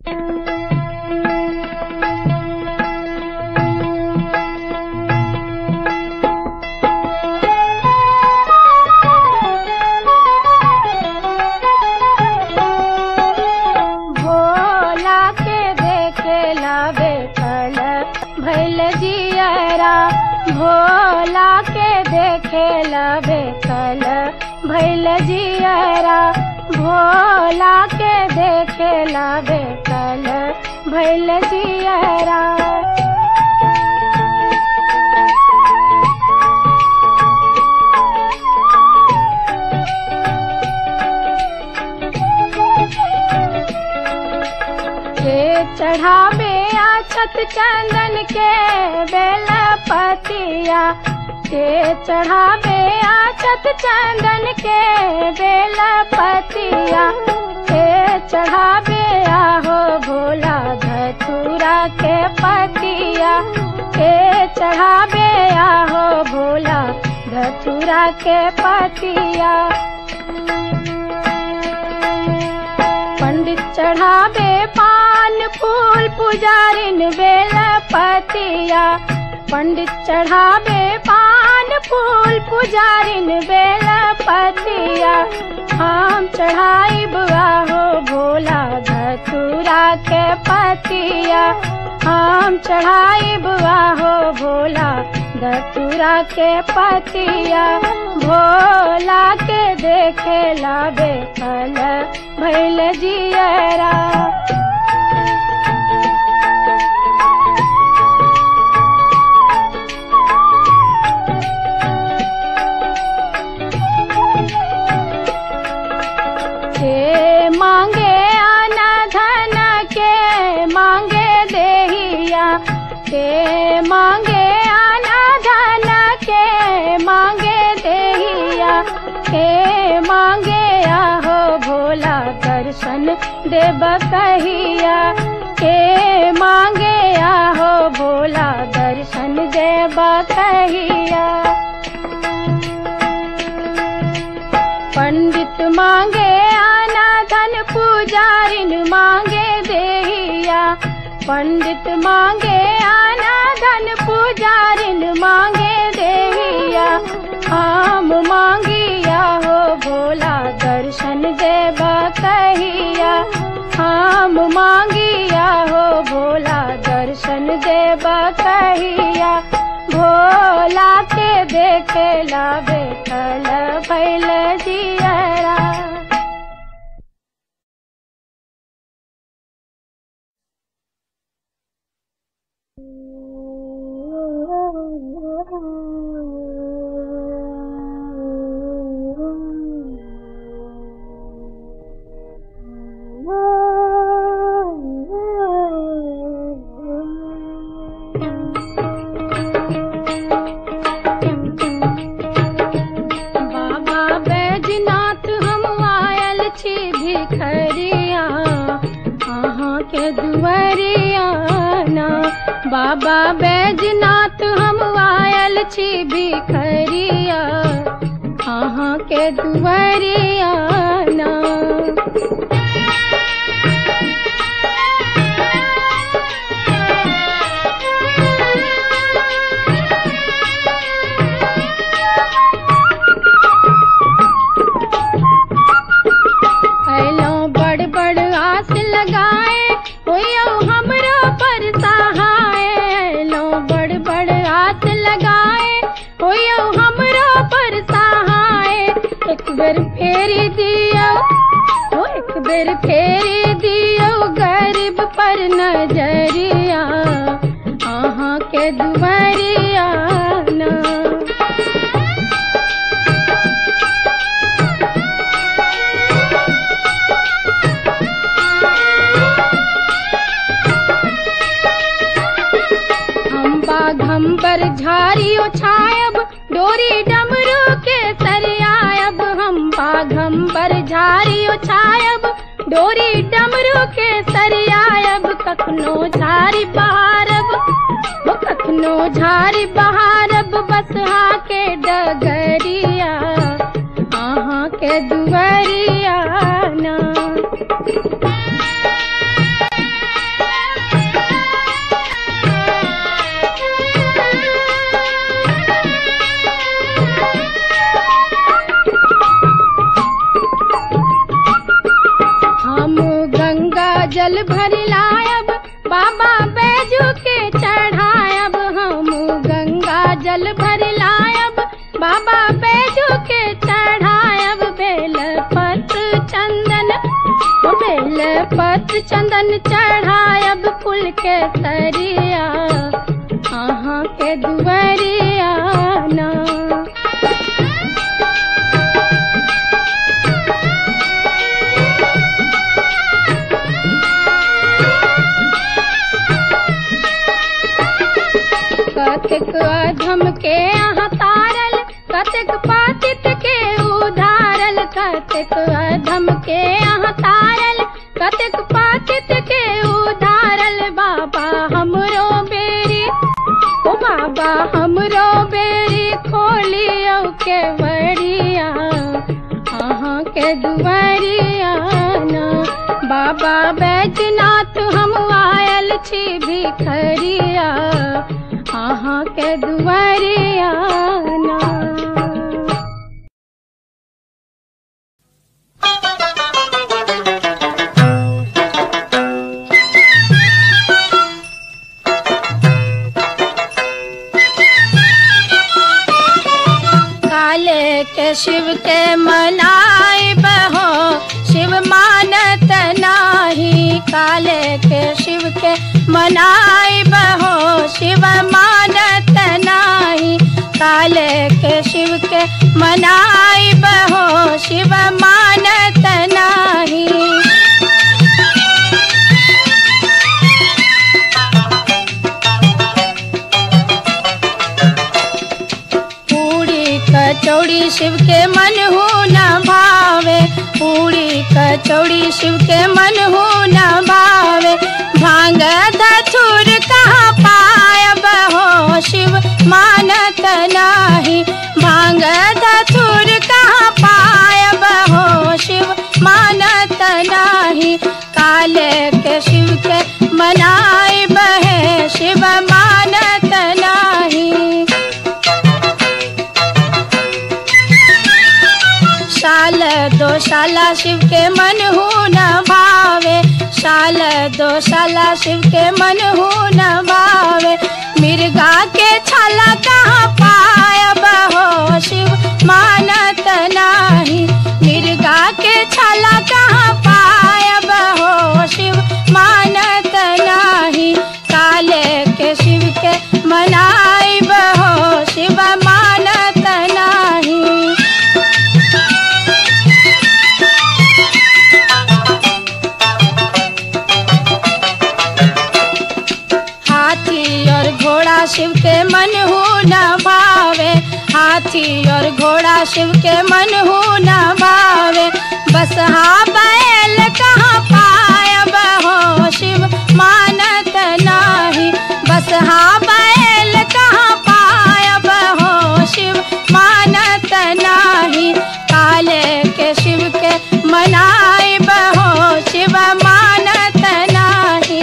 भोला के देखेला बेकल भैल जियरा भोला के देखेला बेकल भैल जियरा भोला के देखेला बेकल भैल जियरा के चढ़ावे अछत चंदन के बेल पतिया के चढ़ावे अछत चंदन के बेल पतिया के चढ़ावे आहो भोला धतूरा के पतिया के चढ़ावे आहो भोला धतूरा के पतिया पंडित चढ़ावे पान फूल पुजारिन बेल पतिया पंडित चढ़ावे पान फूल पुजारिन बेल पतिया हम चढ़ाई बुआ हो भोला धतूरा के पतिया हम चढ़ाई बुआ हो भोला धतूरा के पतिया भोला के देखेला बेकल भैल जियरा के मांगे आना धन के मांगे देहिया के मांगे आना धन के मांगे देहिया के मांगे आहो भोला दर्शन देव कहिया के मांगे आहो भोला दर्शन देव कहिया पंडित मांगे आना धन पुजारिन मांगे देहिया पंडित मांगे आना धन पुजारिन मांगे देहिया हम मांगिया हो भोला दर्शन देव कहिया हम मांगिया हो भोला दर्शन देव कहिया भोला के देखेला बेकल भैल जियरा बाबा बैजनाथ हम आयल छी भिखरिया अहाँ के दुआरिया ना बाबा बैजनाथ हम आयल छी भिखरिया अहाँ के दुआरिया ना अयलौं बड़ बड़ आस लगाए होयो हमरो पर सहाय अयलौं बड़ बड़ आस लगाए होयो हमरो पर सहाय एक बेर फेरी दियो ओ एक बेर फेरी दियो गरीब पर नजरिया अहाँ के दुआरिया ना हम बाघम्बर झारियो छायब डोरी डमरू के सरियायब हम बाघम्बर झारियो छायब डोरी डमरू के सरियायब कखनो झारी बहारब वो कखनो झारी बहारब बस के डगरिया अहाँ के दुआरिया ना जल भर लायब बाबा बैजू के चढ़ायब हम गंगा जल भर लायब बाबा बैजू के चढ़ायब बेल पत्र चंदन ओ बेल पत्र चंदन चढ़ायब कुल के सरिया अहाँ के दुआरिया ना कथिक अधम के अहाँ तारल कथिक पातित के उधारल कथिक अधम के अहाँ तारल कथिक पातित के उधारल बाबा हमरो बेरी ओ बाबा हमरो बेरी खोलियो के बड़िया अहाँ के दुआरिया ना बाबा बैजनाथ हम आयल छी भिखरिया अहाँ के दुआरिया ना काले के शिव के मनाई बहो शिव मानत नाही काले के शिव के मनाई बहो शिव मानत नाही काले के शिव के मनाई बहो शिव मानत नाही पूरी कचौड़ी शिव के मन हो न भावे पूरी कचौड़ी शिव के मन हो न भावे भांग धथुर कहाँ पायब हो शिव मानत नाही भांग धथुर कहाँ पायब हो शिव मानत नाही काले के शिव के मनाई बहे शिव मानत नाही साल दो साला शिव के मन हो न भावे साल दो साला शिव के मन हो न भावे मिर्गा के छाला कहाँ पायब हो शिव मानत नाही मिर्गा के छाला कहाँ पायब हो शिव मानत नाही काले के शिव के मनाई बहो शिव मानत नाही हाथी और घोड़ा शिव के मन हो न भावे हाथी और घोड़ा शिव के मन हो न भावे बस हा बैल कहाँ पायब हो शिव मानत नाही बस हा बैल कहाँ पायब हो शिव मानत नाही काले के शिव के मनाई बहो शिव मानत नाही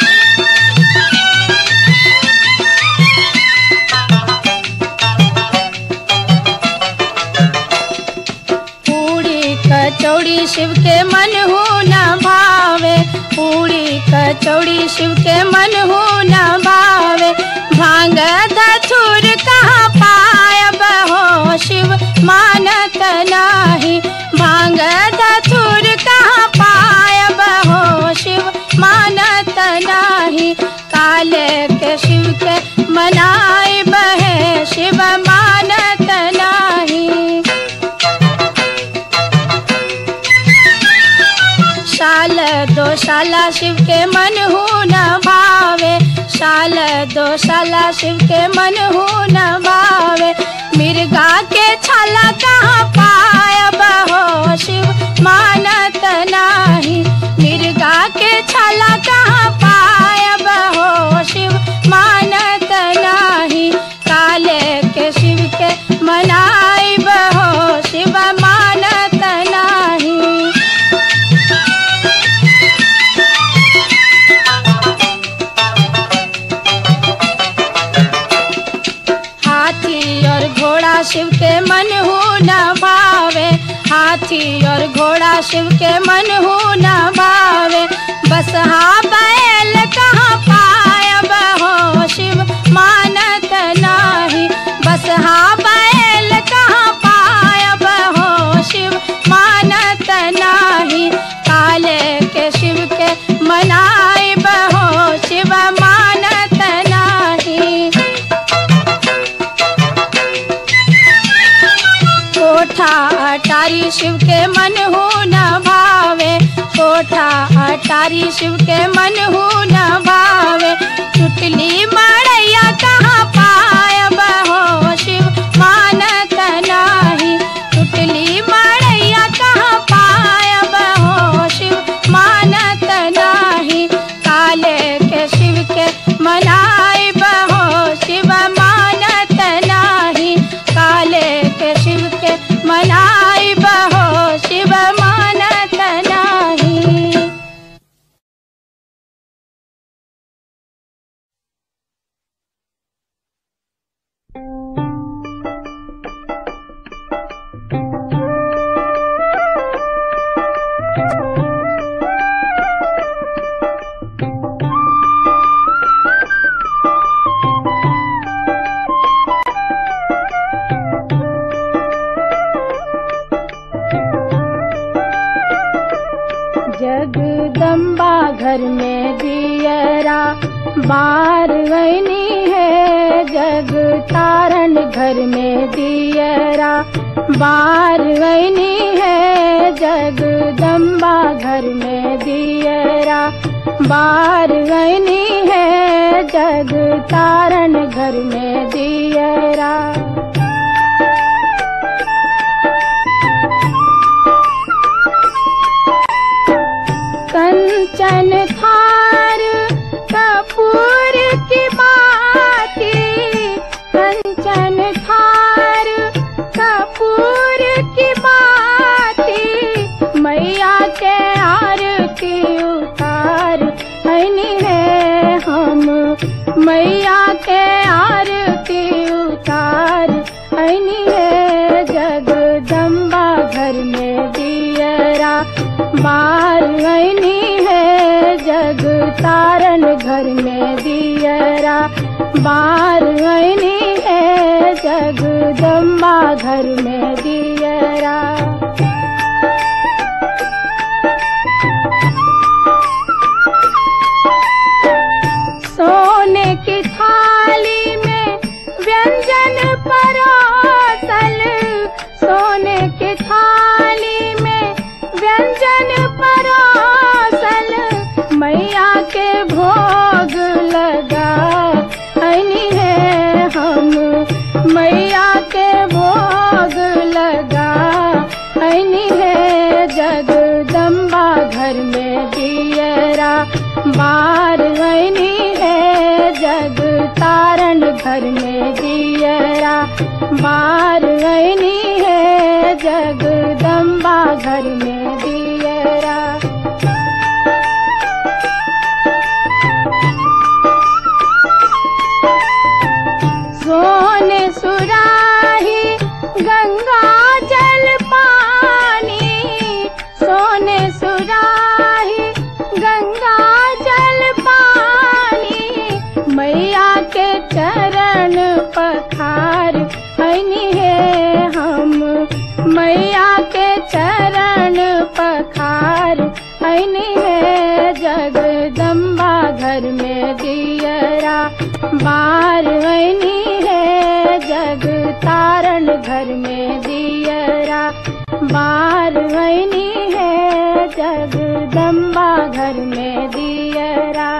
पूरी कचौड़ी शिव के मन हो न भावे पूरी कचौड़ी शिव के मन हो न भावे भांग धथुर कहाँ पायब हो शिव मानत नाही भांग धथुर कहाँ पायब हो शिव मानत नाही काले के शिव के मनाई बहे शिव मानत नाही साल दो साला शिव के मन हो न भावे साल दो साला शिव के मन हो न भावे मिर्गा के छाला कहाँ पायब हो शिव मानत नाही मिर्गा के छाला कहाँ पायब हो शिव मानत नाही काले के शिव के मनाई बहो शिव मानत नाही हाथी और घोड़ा शिव के मन हो न भावे हाथी और घोड़ा शिव के मन हो न भावे बस शिव के मन हो न भावे कोठा अटारी शिव के मन हो न भावे चुटली मड़ैया कहाँ पायब हो शिव मानत नाही चुटली मड़ैया कहाँ पायब हो शिव मानत नाही काले के शिव के मनाई बहो शिव मानत नाही काले के शिव के मनाई बहो शिव मानत नाही जगदम्बा घर में दियरा बार गईनी है जग तारण घर में दियरा बार गईनी है जगदम्बा घर में दियरा बार गईनी है जग तारण घर में दियरा कंचन थार कपूर की बाती कंचन थार कपूर की बाती मैया के आरती उतार हनी है हम मैया के आरती उतार हनी है जगदम्बा घर में दियरा बार गईनी है जग तारण घर में दियरा बार गईनी है जगदम्बा घर में दियरा सोने की थाली में व्यंजन परोसल सोने की थाली में व्यंजन परोसल मैया के भोग लगा हनी है हम मैया के भोग लगा हनी है जगदम्बा घर में दियरा बार गईनी है जग तारण घर में दियरा बार गईनी है जगदम्बा घर में दियरा सोने सुराही गंगा जल पानी सोने सुराही गंगा जल पानी मैया के चरण पखार हनी है हम मैया के चरण पखार हनी है जगदम्बा घर में दियरा बार हनी है जग तारण घर में दियरा बार हनी है जगदम्बा घर में दियरा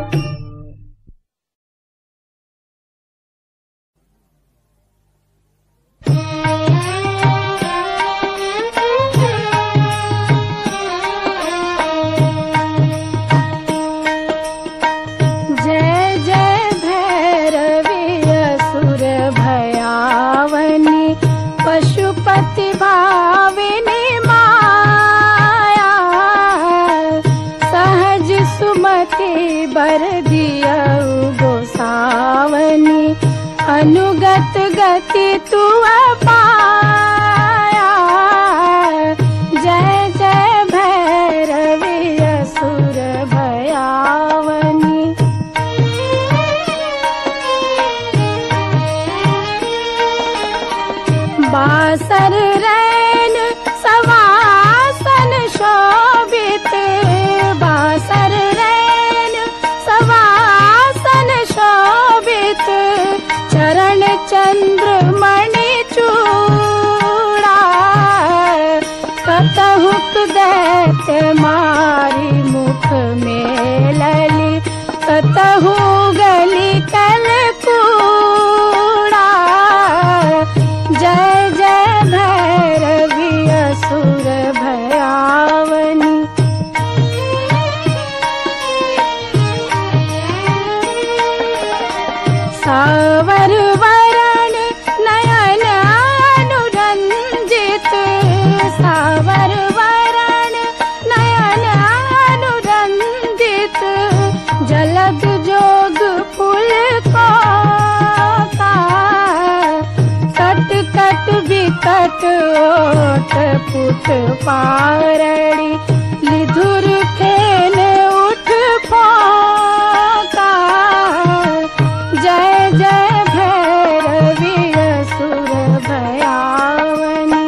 जय जय भैरवी असुर भयावनी पशुपति भाविनी माया सहज सुमति बर दियऊ गोसावनी अनुगत गति तू पाया जय जय भैरवी असुर भयावनी बासर रैन सवासन शोभित बासर रैन सवासन शोभित चरण चंद्र मणि चूर पारड़ी लिधुर खेन उठ पाका जय जय भैरवी असुर भयावनी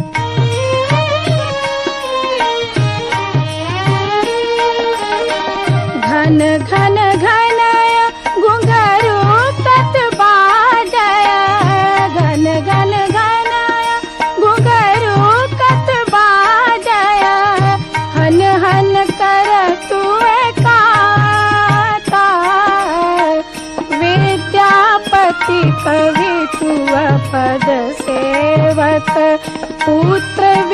घन घन घनय घुंघरू तत बाजय घन घन घनय घुंघरू तत बाजय हन हन कर तुए काता विद्यापति कवि तुअ पद सेवक पुत्र